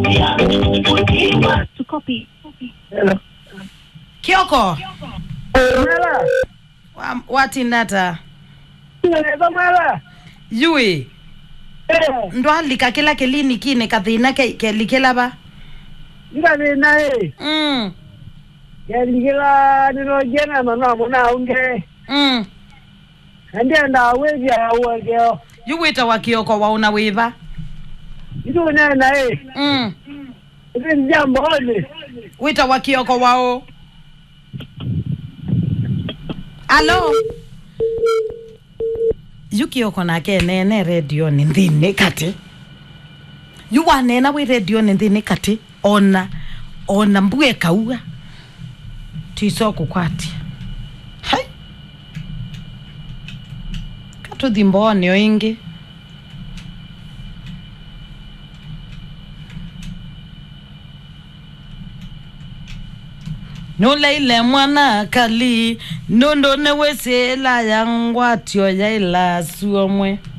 To copy. Hello. kioko Mwela. Wa- watindata Neza mwela. yui Eh, ndwalika kila kelini kine kathina ke- kelikilava ngani nae. mm. Yaligila nino jena mama muna unge. mm. Ndia nda wezi ya uwegeo. yuwita wa kioko wauna wiva Itu ne nae. mm. Itu ni jambo hili. wita wa kioko wao alo yu kioko nake nene redio ni nthini kati yu wanena wi redio ni nthini kati ona ona mbue kaua tiso kukwatia hai katuthi mbonio ingi nuleile mwana kali nondo newesela yangwatio yaila suomwe